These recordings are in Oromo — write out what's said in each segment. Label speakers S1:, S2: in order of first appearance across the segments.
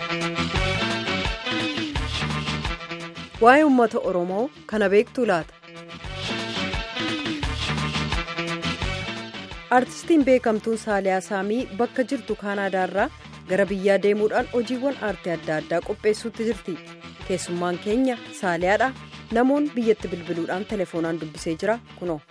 S1: Waa'ee uummata Oromoo kana beektuu laata? Artistiin beekamtuun Saaliyaa Saamii bakka jirtu Kaanaadaarraa gara biyyaa deemuudhaan hojiiwwan aartii adda addaa qopheessuutti jirti. Keessummaan keenya Saaliyaadha. Namoonni biyyatti bilbiluudhaan telefoonaan dubbisee jira kunoo.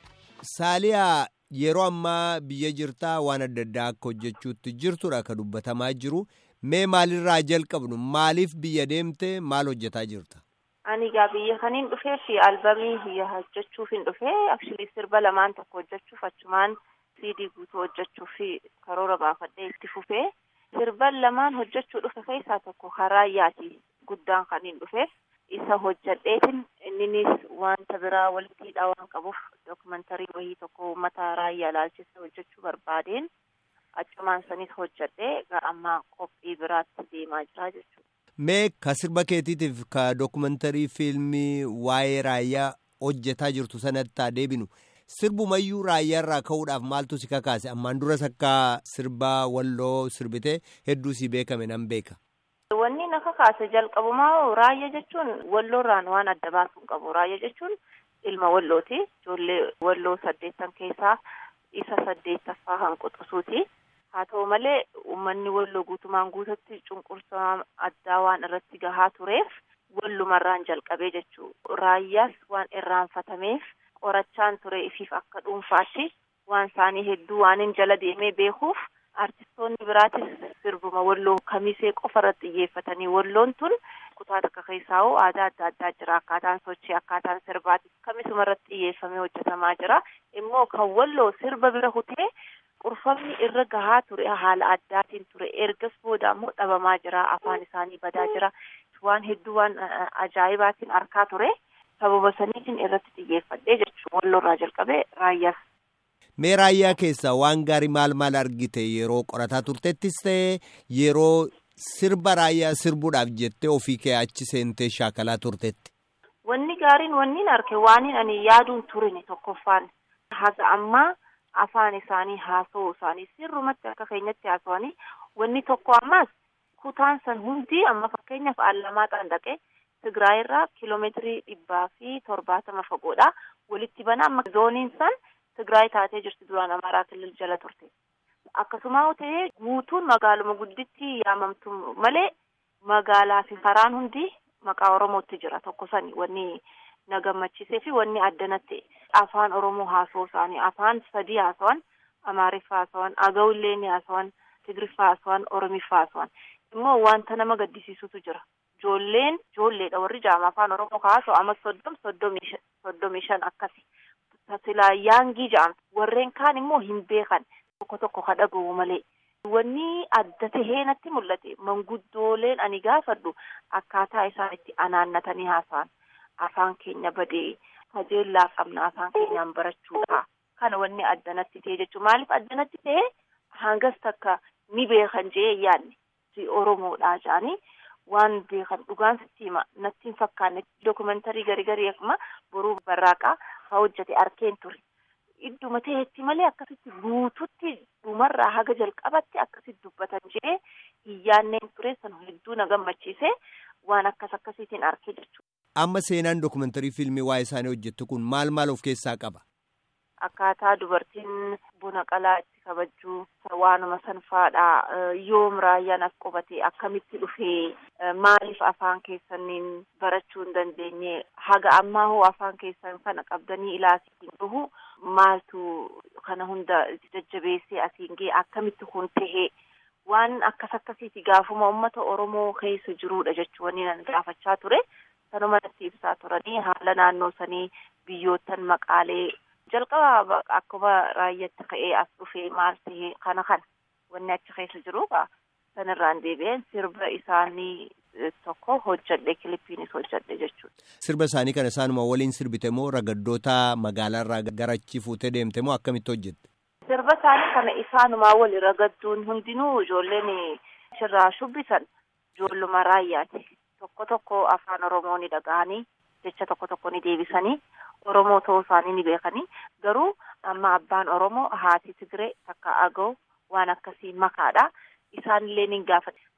S2: Saaliyaa yeroo ammaa biyya jirtaa waan adda addaa akka hojjechuutti jirtudha kan dubbatamaa jiru. Mee maalirraa jalqabnu maaliif biyya deemte maal hojjetaa jirta?
S3: Ani egaa biyya kaniin dhufee fi albamii hojjechuuf hin dhufee akshilii sirba lamaan tokko hojjechuuf achumaan siidii guutuu hojjechuuf karoora baafadhee itti fufee sirban lamaan hojjechuu dhufe keessaa tokko Raayyaati guddaan kan hin dhufeef isa hojjadheetin inninis wanta biraa walitti hidhaa waan qabuuf dookumantarii wayii tokko uummata raayyaa ilaalchisee hojjechuu barbaadeen achumaan sanis hojjadhee gara ammaa qophii biraatti deemaa jira jechuudha.
S2: Mee ka sirba keetiitiif ka dookumantarii fiilmii waa'ee raayyaa hojjetaa jirtu sanatti deebinu sirbumayyuu raayyaarraa ka'uudhaaf maaltu si kakaase ammaan duras akka sirbaa walloo sirbitee hedduu si beekame nan beeka.
S3: Wanni na kakaase jalqabumaa raayyaa jechuun walloorraan waan adda baasuu hin qabu raayyaa jechuun ilma wallooti ijoollee walloo saddeettan keessaa isa saddeettaffaa hanquxusuuti. haa ta'u malee uummanni walloo guutumaan guututti cunqursaa addaa waan irratti gahaa tureef wallumarraan jalqabee jechuu raayyaas waan irraanfatameef qorachaan ture ifiif akka dhuunfaatti waan isaanii hedduu waanin jala deemee beekuuf artistoonni biraatis sirbuma walloo kamisee qofa irratti xiyyeeffatanii walloon tun kutaa takka keessaa hoo aadaa adda addaa jira akkaataan sochii akkaataan sirbaati kamisuma irratti xiyyeeffamee hojjetamaa jira immoo kan walloo sirba bira hutee qurfamni irra gahaa ture haala addaatiin ture ergas booda ammoo dhabamaa jira afaan isaanii badaa jira waan hedduu waan ajaa'ibaatiin arkaa ture sababa saniitiin irratti xiyyeeffadhee jechuun walloorraa jalqabee raayyaas.
S2: Mee raayyaa keessaa waan gaarii maal maal argite yeroo qorataa turtettis ta'e yeroo sirba raayyaa sirbuudhaaf jettee ofii kee achi seentee shaakalaa turtetti.
S3: Wanni gaariin wanni arge waaniin ani yaaduun turine tokkoffaan haga ammaa. afaan isaanii haasa'uu isaanii sirrumatti akka keenyatti haasa'anii wanni tokko ammaas kutaan san hundi amma fakkeenyaaf Allamaaxaan dhaqee Tigraay irraa kiiloomeetirii dhibbaa fi torbaatama fagoodha walitti banaa amma zooniin san Tigraay taatee jirti duraan Amaaraa kilil jala turte akkasuma ta'ee guutuun magaaluma gudditti yaamamtu malee magaalaa fi karaan hundi maqaa Oromootti jira tokko sani wanni na gammachiisee fi wanni addanatti afaan oromoo haasa'uu isaanii afaan sadii haasawan amaariffaa haasawan agawullee ni haasawan tigriffaa haasawan oromiffaa haasawan immoo wanta nama gaddisiisutu jira ijoolleen ijoolleedha warri jaama afaan oromoo haasa'u amma soddom soddomii shan akkasi tasilaa yaangii ja'amtu warreen kaan immoo hin beekan tokko tokko kadhaga'u malee. Wanni adda tahee natti mul'ate manguddooleen ani gaafadhu akkaataa isaan itti anaannatanii haasa'an. afaan keenya badee kajeellaa qabna afaan keenyaan barachuudha kana wanni addanatti ta'e jechuun maaliif addanatti ta'e hangas takka ni beekan jee yaadne oromoodhaa jedhanii waan beekan dhugaan sitti hima natti hin fakkaanne dookumantarii garii garii akkuma boruu barraaqaa haa hojjete arkeen ture idduma ta'etti malee akkasitti guututti dhumarraa haga jalqabatti akkasitti dubbatan jee hin yaanneen ture san hedduu na gammachiise waan akkas akkasiitiin arkee jechuudha.
S2: Amma seenaan dookumantarii fiilmii waa'ee isaanii hojjettu kun maal maal of keessaa qaba?
S3: Akkaataa dubartiin buna qalaa itti kabajjuu waanuma sanfaadha yoom raayyaan as qubate akkamitti dhufee maaliif afaan keessaniin barachuu hin dandeenye haga ammaa hoo afaan keessan kana qabdanii ilaasiitiin dhufu maaltu kana hunda jajjabeessee asiin ga'e akkamitti kun tahee waan akkas akkasiiti gaafuma uummata Oromoo keessa jiruudha jechuun nan gaafachaa ture. sanuma natti ibsaa turanii haala naannoo sanii biyyoottan maqaalee jalqaba akkuma raayyaatti ka'ee as dhufee maal ta'ee kana kana wanni achi keessa jiru sanirraan deebi'een sirba isaanii tokko hojjadhe kilippiinis hojjadhe jechuudha.
S2: Sirba isaanii kana isaanuma waliin sirbite moo ragaddoota magaalaarraa gara achi fuutee deemte moo akkamitti hojjette?
S3: Sirba isaanii kana isaanumaa wali ragadduun hundinuu ijoolleen irraa shubbisan ijoolluma raayyaati. tokko tokko afaan oromoo ni dhaga'anii jecha tokko tokko ni deebisanii oromoo ta'uu isaanii ni beekanii garuu amma abbaan oromoo haati tigiree takka agoo waan akkasii makaadha isaanillee ni gaafate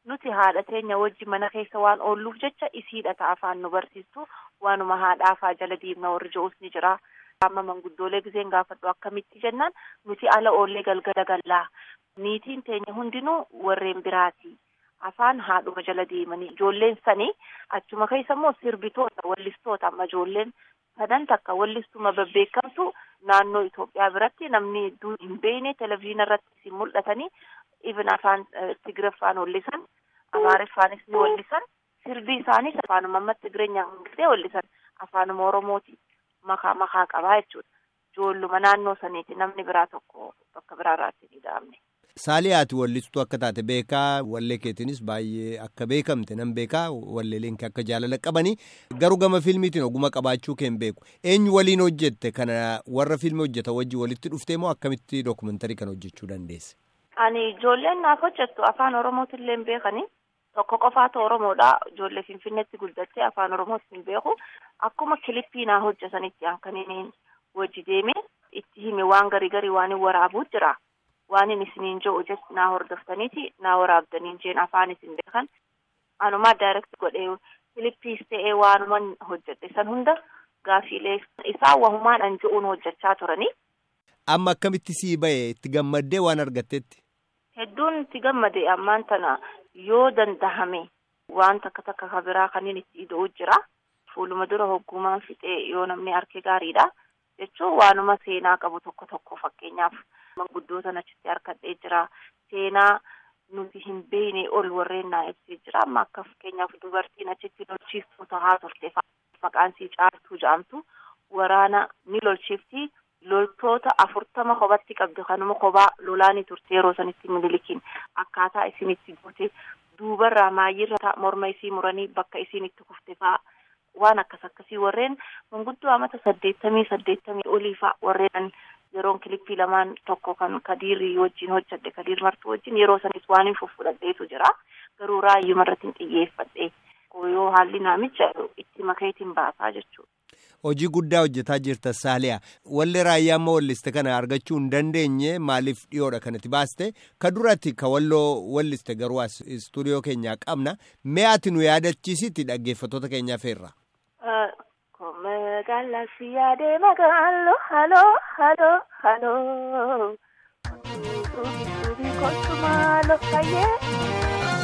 S3: nuti haadha teenya wajji mana keessa waan oolluuf jecha isiidha ta'a afaan nu barsiistu waanuma haadhaafaa jala diimna warri je'us ni jira. Amma manguddoolee giseen gaafadhu akkamitti jennaan nuti ala oollee galgala gallaa niitiin teenya hundinuu warreen biraati. Afaan haadhuma jala deemanii ijoolleen sanii achuma keessa immoo sirbitoota wallistoota amma ijoolleen sadan takka wallistuma babbeekamtu naannoo Itoophiyaa biratti namni hedduu hin beekne televezyiina irratti isin mul'atanii even afaan Tigiraffaan wallisan Amaariffaanis ni wallisan sirbi isaanis afaanuma amma Tigireenyaan hundatee wallisan afaanuma Oromooti makaa makaa qabaa jechuudha. Ijoolluma naannoo saniiti namni biraa tokko bakka biraa irraatti ni dhaabne.
S2: Saaliyaati wallistuu akka taate beekaa wallee keetiinis baay'ee akka beekamte nan beekaa walleeleen akka jaalala qabanii garuu gama fiilmiitiin oguma qabaachuu keen beeku eenyu waliin hojjette kana warra fiilmii hojjetan wajjin walitti dhuftee moo akkamitti dookumentarii kana hojjechuu dandeesse?
S3: Ani ijoolleen naaf hojjettu afaan Oromootillee hin beekanii tokko qofaatu Oromoodha ijoollee Finfinneetti guddattee afaan Oromootti hin beeku akkuma kilippii naa hojjetanitti hankaniin wajji deemee itti hime waan garii garii waan hin waraabuu jira. waan hin isiniin jiru jechi naa hordoftaniiti naa waraabdaniin jeen afaan isin beekan anumaa daayirekti godhee filippiis ta'ee waanuman hojjedhe san hunda gaafiilee isaa wahumaadhaan je'uun hojjechaa turanii.
S2: Amma akkamitti sii ba'e itti gammaddee waan argattetti?
S3: Hedduun itti gammade ammaan tana yoo dandahame waan takka takka ka biraa kanneen itti ida'uu jira. Fuuluma dura hoggumaan fixee yoo namni harki gaariidha jechuun waanuma seenaa qabu tokko tokko fakkeenyaaf. Manguddoota achitti harkadhee jira. Seenaa nuti hin beekne ol warreen naa ibsee jira. Amma akka fakkeenyaaf dubartiin achitti lolchiiftuu tahaa turte maqaan sii caaltuu jedhamtu waraana ni lolchiifti. Loltoota afurtama kophatti qabdi kanuma kophaa lolaanii turte yeroo sanitti milikiin akkaataa isin itti goote duubarraa maayirra morma isii muranii bakka isin itti kufte fa'aa waan akkas akkasii warreen manguddoo amata saddeettamii saddeettamii olii fa'aa warreen yeroon kilippii lamaan tokko kan kadiirri wajjin hojjadhe kadiir martuu wajjin yeroo sanis waan hin fuffudhadheetu jira garuu raayyuma irratti hin xiyyeeffadhe yoo haalli naamicha itti makeetiin baasaa jechuudha.
S2: Hojii guddaa hojjetaa jirta Saaliyaa. Wallee raayyaa amma walliste kana argachuu hin dandeenye maaliif dhiyoodha kanatti baaste? Ka duratti ka walloo walliste garuu as istuudiyoo keenyaa qabna. Mee ati nu yaadachiisitti dhaggeeffattoota keenyaa feerra?
S3: Magaalaa si yaadee magaaloo haloo haloo haloo. Suubi suubi kootu maaloo fayyee.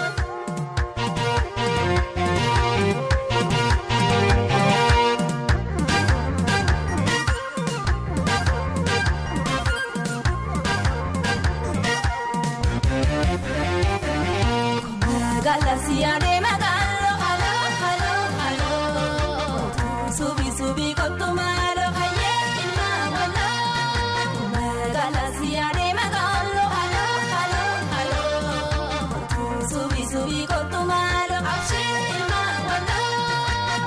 S4: Magaalaa si yaadee magaaloo haloo haloo haloo. Suubi suubi kootu maaloo fayyee ilmaa waloo. Magaalaa si yaadee magaaloo haloo haloo haloo. Suubi suubi kootu maaloo abshee ilmaa waloo.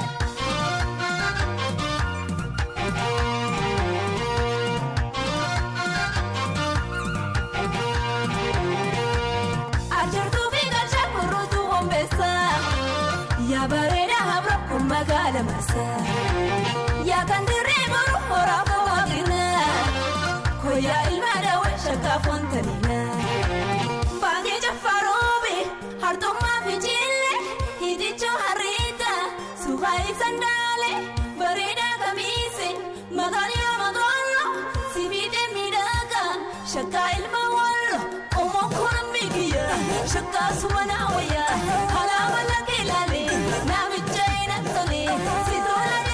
S4: Ajartuu fi galchaa kurruutu hombeessa. Yaa bareeda habra kun magaala marsa. Yaa kan dirree boru horaa kowaaqina. Koyaa ilma daawwan shakkaa foontanina. Baangee jaffaroobe hartummaa fi jillee hitichoo harriita. Suuqaa ibsan daale bareedaa kamiise magaalaa magaalaa sibiidee miidhagaa shakkaa ilma wallo omoo kun miigiya shakkaa sumanaa wayyaa alaabaa lakkee laalee namicha hin tole si tola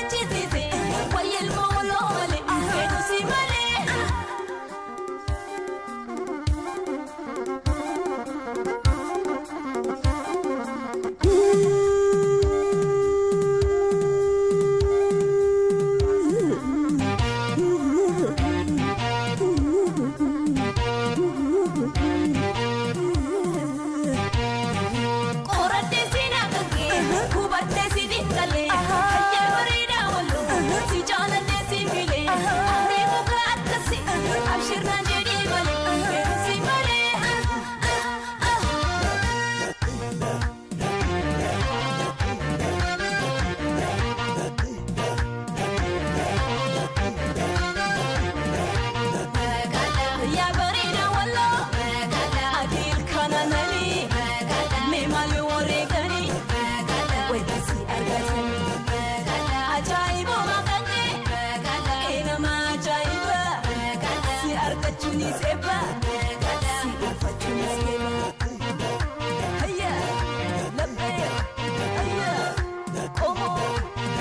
S4: maal yoo wareeganii wayitasi argatanii ajaa'ibuma kanneen eenama ajaa'iba si argachuunis eebba si dhuunfachuunis eebba hayya labbee hayya qomoo.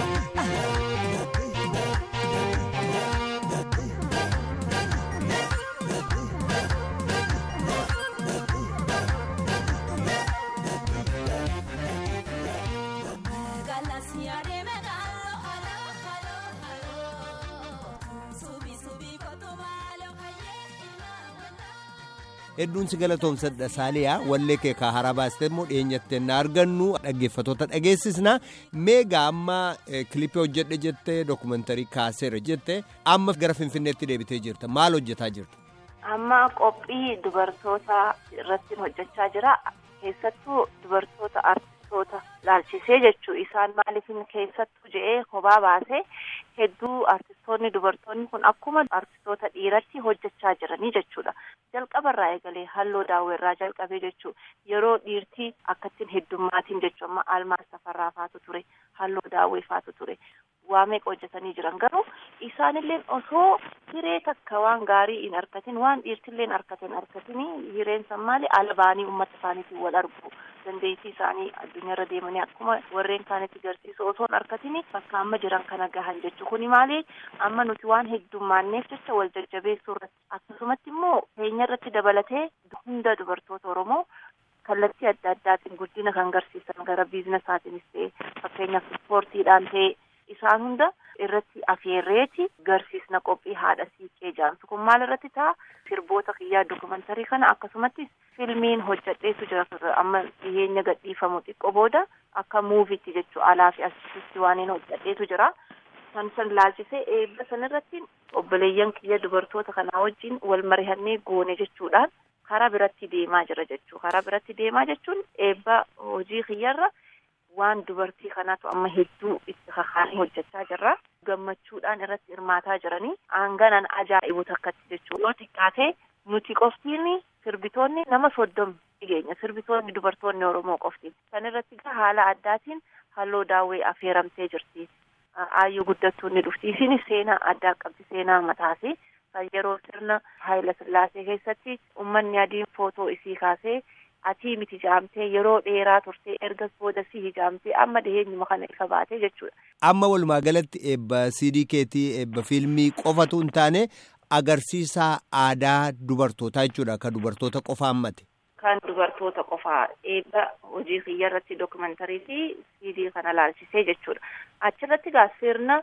S2: hedduun si galatoomsadha saaliyaa wallee kee kaa haraa baastee immoo dhiyeenyattee na argannu dhaggeeffatoota dhageessisna meegaa amma kilipii hojjedhe jettee dookumantarii kaaseera jette amma gara finfinneetti deebitee jirta maal hojjetaa jirta.
S3: amma qophii dubartoota irratti hojjechaa jira keessattuu dubartoota artistoota laalchisee jechuu isaan maaliifin keessattuu je'ee kophaa baasee hedduu artistoonni dubartoonni kun akkuma artistoota dhiiratti hojjechaa jiranii jechuudha jalqabarraa eegalee halloo daawweerraa jalqabee jechuu yeroo dhiirtii akkattiin heddummaatiin jechuu amma almaas tafarraa faatu ture halloo daawwee faatu ture waa meeqa hojjetanii jiran garuu isaanillee osoo hiree takka waan gaarii hin argatin waan dhiirtilleen argatan argatinii hireen san maali ala baanii uummata isaaniitiin wal argu dandeettii isaanii addunyaarra deemanii akkuma warreen kaanitti garsiisu osoo hin argatinii bakka amma jiran kana gahan jechuu kuni maali amma nuti waan heddummaanneef jecha wal jajjabeessuu irratti akkasumatti immoo keenya irratti dabalatee hunda dubartoota oromoo kallattii adda addaatiin guddina kan garsiisan gara biizinasaatiinis ta'e fakkeenyaaf ispoortiidhaan ta'e isaan hunda irratti afeerreeti garsiisna qophii haadha siiqqee jaamsu kun maal irratti ta'a sirboota kiyyaa dokumantarii kana akkasumatti filmiin hojjadheetu jira amma dhiyeenya gadhiifamu xiqqoo booda akka muuvitti jechuu alaa fi asitti waan hin hojjadheetu jira san san laalchisee eebba san irratti obboleeyyan kiyya dubartoota kanaa wajjin wal marihannee goone jechuudhaan karaa biratti deemaa jira jechuu karaa biratti deemaa jechuun eebba hojii kiyyarra waan dubartii kanaatu amma hedduu itti kakaanii hojjechaa jirra gammachuudhaan irratti hirmaataa jiranii aanganan ajaa'ibu takkatti jechuu yoo xiqqaatee nuti qoftiin sirbitoonni nama soddomi dhigeenya sirbitoonni dubartoonni oromoo qoftiin kan irratti gaa haala addaatiin halloo daawwee affeeramtee jirti aayyuu guddattuu ni dhufti isinis seenaa addaa qabdi seenaa mataasi kan yeroo sirna haayila sillaasee keessatti ummanni adiin footoo isii kaasee atii miti jaamtee yeroo dheeraa turtee ergas booda si hijaamtee amma dhiheenyuma kana ifa baatee jechuudha.
S2: Amma walumaa galatti eebba CD keetii eebba fiilmii qofatu hin taane agarsiisa aadaa dubartootaa jechuudha kan dubartoota qofa hammate.
S3: Kan dubartoota qofaa eebba hojii kiyya irratti dookumantarii fi CD kana laalchisee jechuudha. Achirratti gaa sirna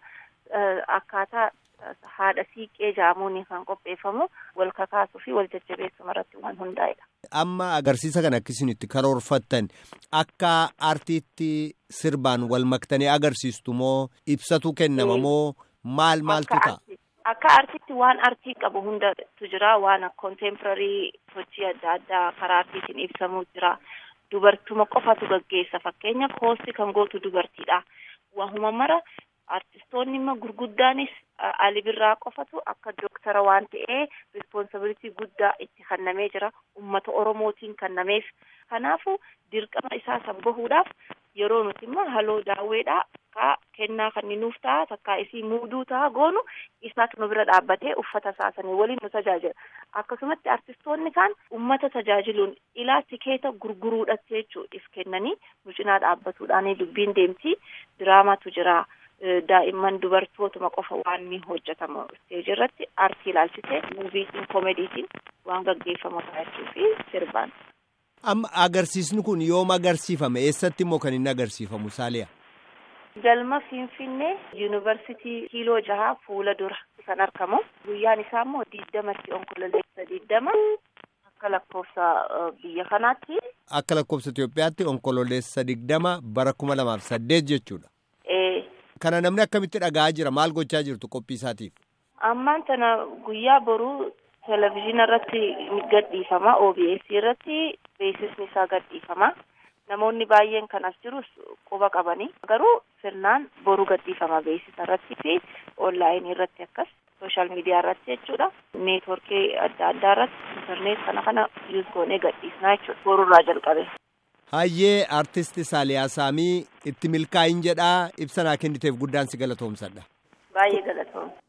S3: akkaataa haadha siiqqee jaamuun kan qopheeffamu wal kakaasuu fi wal jajjabeessuma irratti waan hundaa'edha.
S2: Amma agarsiisa kana akkasiin itti karoorfattan akka aartiitti sirbaan wal maktanii agarsiistu moo ibsatu kennama moo maal maaltu ta'a?
S3: Akka aartiitti waan aartii qabu hundatu jira waan kontemporarii sochii adda addaa karaa aartiitiin ibsamuu jira. Dubartuma qofatu gaggeessa fakkeenyaaf hoosti kan gootu dubartiidha. Waanuma mara artistoonni immoo gurguddaanis Ali Birraa qofatu akka dooktara waan ta'ee rispoonsabilitii guddaa itti kennamee jira ummata oromootiin kennameef kanaafu dirqama isaa san bahuudhaaf yeroo nuti immoo haloo daawweedhaa akka kennaa kan nuuf ta'a takkaa isii muuduu ta'a goonu isaatu nu bira dhaabbatee uffata saasanii waliin nu tajaajila akkasumatti artistoonni kaan ummata tajaajiluun ilaa tikeeta gurguruudhaatti jechuu if kennanii nu cinaa dhaabbatuudhaan dubbiin deemti diraamaatu jira. daa'imman dubartootuma qofa waan ni hojjetamu isteejii irratti aartii ilaalchisee muuviitiin koomediitiin waan gaggeeffamu taa'achuu fi sirbaan.
S2: Amma agarsiisni kun yoom agarsiifame eessatti immoo kan inni agarsiifamu saaliya?
S3: Galma Finfinnee yuunivarsiitii kiiloo jahaa fuula dura kan argamu guyyaan isaa immoo diddamatti onkololeessa diddama akka lakkoofsa biyya kanaatti.
S2: Akka lakkoofsa Itoophiyaatti onkololeessa digdama bara kuma lamaaf saddeet jechuudha. Kana namni akkamitti dhaga'aa jira maal gochaa jirtu qophii isaatiif?
S3: Ammaan tana guyyaa boruu televizyiina irratti gadhiifama OBS irratti beeksisni isaa gadhiifama. Namoonni baay'een kan as jirus quba qabanii garuu sirnaan boruu gadhiifama beeksisa irratti fi onlaayinii irratti akkas sooshaal miidiyaa irratti jechuudha. Neetworkii adda addaa irratti intarneet kana kana yuuz goonee gadhiisnaa jechuudha borurraa jalqabe.
S2: Hayyee artisti Saaliyaa Saamii itti milkaa'in jedhaa ibsanaa kenniteef guddaan si galatoomsadha.
S3: Baay'ee galatoomsa.